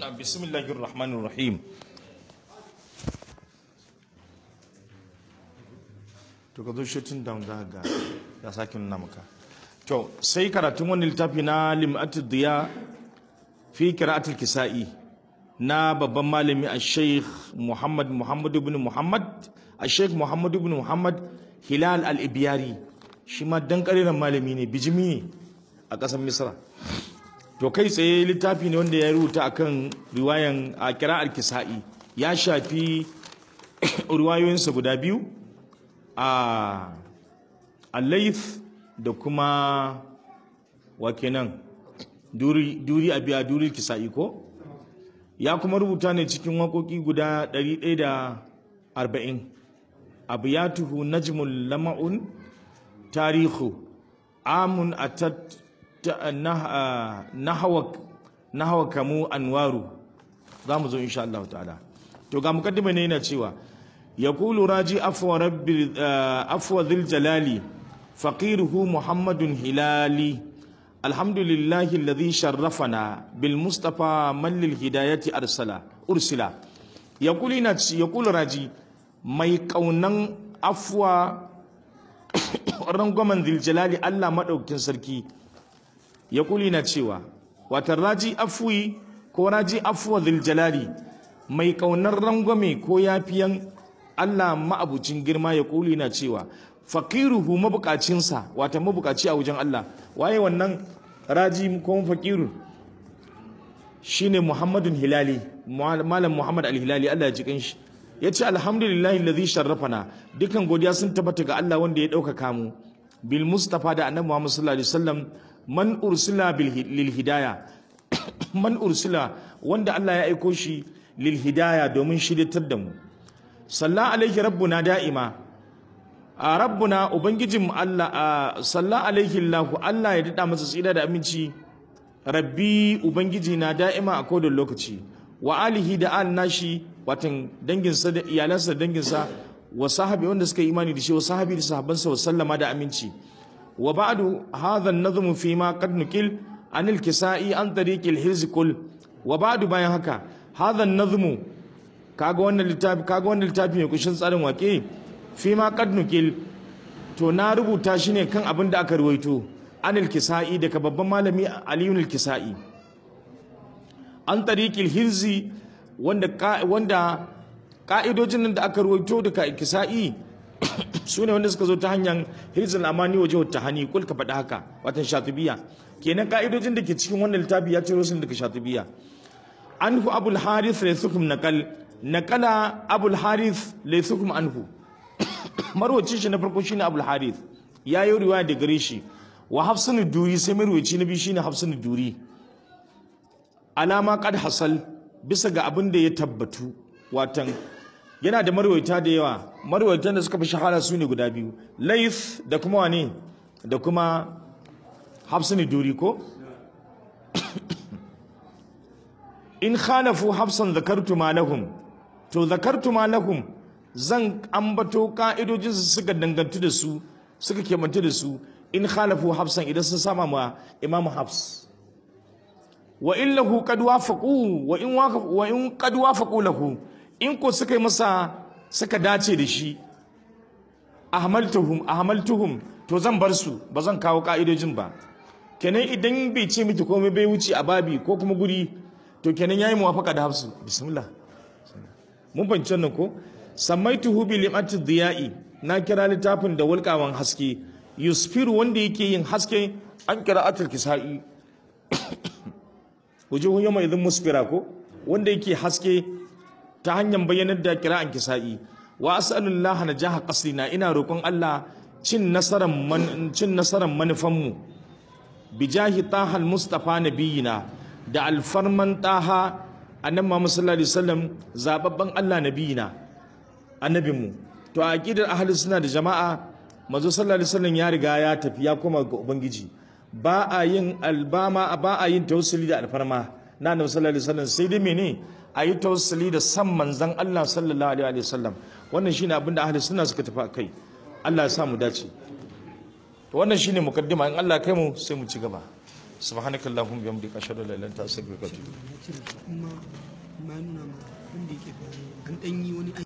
na bismillahir rahmanir rahim to ka zo shooting down za ga ya sake nuna maka to sai karatun wani littafi na lim'atul diya fi qira'atul kisa'i na babban malami a sheikh muhammad muhammad ibn muhammad a sheikh muhammad ibn muhammad hilal al-ibiyari shi ma dan ƙariran malami ne bijimi ne a ƙasar misra to kai tsaye littafi ne wanda ya rubuta akan riwayan a kira'ar kisa'i ya shafi riwayoyinsa guda biyu a alaif da kuma wa kenan duri a biya duri kisa'i ko ya kuma rubuta ne cikin waƙoƙi guda 140 abu ya tuhu najmul lama'un tarihu amun atat nahawa kamu anwaru za mu zo insha Allah ta'ala to ga mukaddima ne yana cewa yaqulu raji afwa rabbi afwa dhil jalali faqiruhu muhammadun hilali alhamdulillahi alladhi sharrafana bil mustafa man lil hidayati arsala ursila yaqulu ina yaqulu raji mai kaunan afwa rangwamen dhil jalali Allah madaukin sarki ya kuli na cewa watan raji afuwi ko raji afuwa ziljalali mai kaunar rangwame ko yafiyan Allah ma'abucin girma ya kuli na cewa faqiruhu mabukacinsa wata mabukaci a wajen Allah waye wannan raji ko faqiru shine Muhammadun Hilali malam Muhammad al-Hilali Allah ya ji kanshi yace alhamdulillahi alladhi sharrafana dukan godiya sun tabbata ga Allah wanda ya dauka mu bil mustafa da annabi Muhammad sallallahu alaihi wasallam man ursila lil hidaya man ursila wanda Allah ya aiko shi lil hidaya domin shiryatar da mu salla alaihi rabbuna da'ima a rabbuna ubangijin Allah salla alaihi Allah Allah ya dada masa tsira da aminci rabbi ubangiji na da'ima a kodin lokaci wa alihi da al nashi watan danginsa da iyalansa da danginsa wa sahabi wanda suka yi imani da shi wa sahabi da sahabbansa wa sallama da aminci وبعد هذا النظم فيما قد نقل عن الكسائي عن طريق الحرز كل وبعد bayan haka هذا النظم kaga wannan littafi kaga wannan littafi mai kushin tsarin wake fima qad nuqil to na rubuta shi ne kan abin da aka ruwaito anil kisai daga babban malami aliyun kisai an tariqil hirzi wanda wanda ka'idojin nan da aka ruwaito daga kisai su ne wanda suka zo ta hanyar hirzul amani waje wata hani kul ka faɗi haka watan shatibiya kenan ka'idojin da ke cikin wannan littafi ya ciro sun daga shatibiya anhu abul harith laysukum naqal naqala abul harith laysukum anhu marwacin shi na farko shine abul harith ya yi riwaya da gare shi wa hafsun duri sai marwaci na biyu shine hafsun duri alama qad hasal bisa ga abin da ya tabbatu watan yana da marwaita da yawa marwaitan da suka fi shahara su ne guda biyu laif da kuma wane da kuma hafsani duri ko in khalafu hafsan zakartu ma lahum to zakartu ma lahum zan ambato ka'idojin su suka dangantu da su suka kemantu da su in khalafu hafsan idan sun sama ma imamu hafs wa in lahu qad wafaqu wa in wa in qad wafaqu lahu in ko suka yi masa suka dace da shi ahmaltuhum ahmaltuhum to zan bar su ba zan kawo ka'idojin ba kenan idan bai ce miki komai bai wuce a babi ko kuma guri to kenan yayi muwafaka da hafsu bismillah mun fahimci wannan ko samaituhu bi limati diya'i na kira littafin da walƙawan haske yusfiru wanda yake yin haske an kira atul kisa'i wujuhun yawma idhin musfira ko wanda yake haske ta hanyar bayyanar da kira'an kisa'i wa as'alullah najaha qasdina ina roƙon Allah cin nasaran man cin nasaran manufanmu bijahi tahal mustafa nabiyina da alfarman taha annabi Muhammad sallallahu alaihi wasallam zababban Allah nabiyina annabinmu to a aqidar ahli sunna da jama'a manzo sallallahu alaihi wasallam ya riga ya tafi ya koma ga ubangiji ba a yin albama ba a yin tawassuli da alfarma na annabi sallallahu alaihi wasallam sai dai mene a yi tawassuli da san manzan Allah sallallahu alaihi wasallam wannan shine abin da ahli sunna suka tafi kai Allah ya sa mu dace to wannan shine mukaddima in Allah kai mu sai mu ci gaba subhanakallahumma bihamdika ashhadu an la ilaha illa anta astaghfiruka wa atubu ilaik ya cire shi kuma ma nuna ma wanda yake an ɗan yi wani